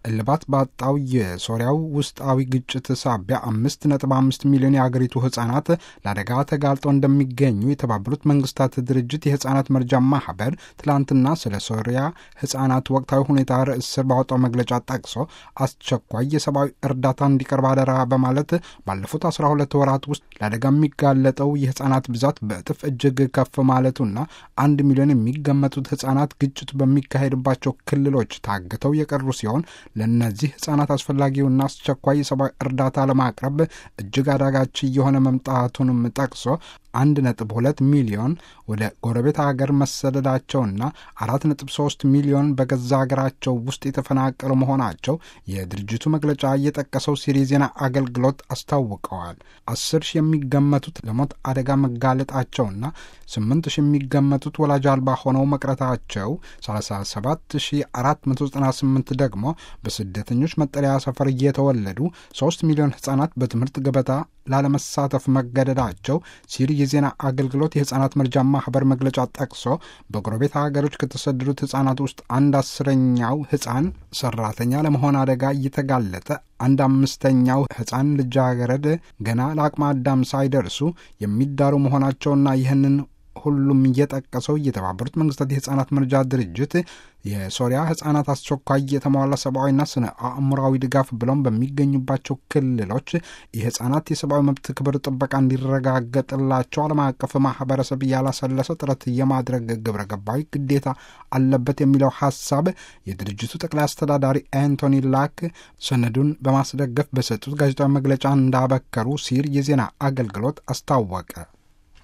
እልባት ባጣው የሶሪያው ውስጣዊ ግጭት ሳቢያ አምስት ነጥብ አምስት ሚሊዮን የአገሪቱ ህጻናት ለአደጋ ተጋልጠው እንደሚገኙ የተባበሩት መንግስታት ድርጅት የህጻናት መርጃ ማህበር ትላንትና ስለ ሶሪያ ህጻናት ወቅታዊ ሁኔታ ርዕስ ስር ባወጣው መግለጫ ጠቅሶ አስቸኳይ የሰብአዊ እርዳታ እንዲቀርብ አደራ በማለት ባለፉት አስራ ሁለት ወራት ውስጥ ለአደጋ የሚጋለጠው የህጻናት ብዛት በእጥፍ እጅግ ከፍ ማለቱና አንድ ሚሊዮን የሚገመቱት ህጻናት ግጭቱ በሚካሄድባቸው ክልሎች ታግተው የቀሩ ሲሆን ለእነዚህ ህጻናት አስፈላጊውና አስቸኳይ የሰብአዊ እርዳታ ለማቅረብ እጅግ አዳጋች እየሆነ መምጣቱንም ጠቅሶ አንድ ነጥብ ሁለት ሚሊዮን ወደ ጎረቤት ሀገር መሰደዳቸውና አራት ነጥብ ሶስት ሚሊዮን በገዛ ሀገራቸው ውስጥ የተፈናቀሉ መሆናቸው የድርጅቱ መግለጫ እየጠቀሰው ሲሪ ዜና አገልግሎት አስታውቀዋል። አስር ሺህ የሚገመቱት ለሞት አደጋ መጋለጣቸውና ስምንት ሺህ የሚገመቱት ወላጅ አልባ ሆነው መቅረታቸው፣ ሰላሳ ሰባት ሺህ አራት መቶ ዘጠና ስምንት ደግሞ በስደተኞች መጠለያ ሰፈር እየተወለዱ ሶስት ሚሊዮን ህጻናት በትምህርት ገበታ ላለመሳተፍ መገደዳቸው ሲሪ የዜና አገልግሎት የህጻናት መርጃ ማህበር መግለጫ ጠቅሶ በጎረቤት ሀገሮች ከተሰደዱት ህጻናት ውስጥ አንድ አስረኛው ህጻን ሰራተኛ ለመሆን አደጋ እየተጋለጠ አንድ አምስተኛው ህጻን ልጃገረድ ገና ለአቅመ አዳም ሳይደርሱ የሚዳሩ መሆናቸውና ይህንን ሁሉም እየጠቀሰው የተባበሩት መንግስታት የህጻናት መርጃ ድርጅት የሶሪያ ህጻናት አስቸኳይ የተሟላ ሰብአዊና ስነ አእምራዊ ድጋፍ ብለውም በሚገኙባቸው ክልሎች የህጻናት የሰብአዊ መብት ክብር ጥበቃ እንዲረጋገጥላቸው ዓለም አቀፍ ማህበረሰብ ያላሰለሰ ጥረት የማድረግ ግብረ ገባዊ ግዴታ አለበት የሚለው ሀሳብ የድርጅቱ ጠቅላይ አስተዳዳሪ አንቶኒ ላክ ሰነዱን በማስደገፍ በሰጡት ጋዜጣዊ መግለጫ እንዳበከሩ ሲር የዜና አገልግሎት አስታወቀ።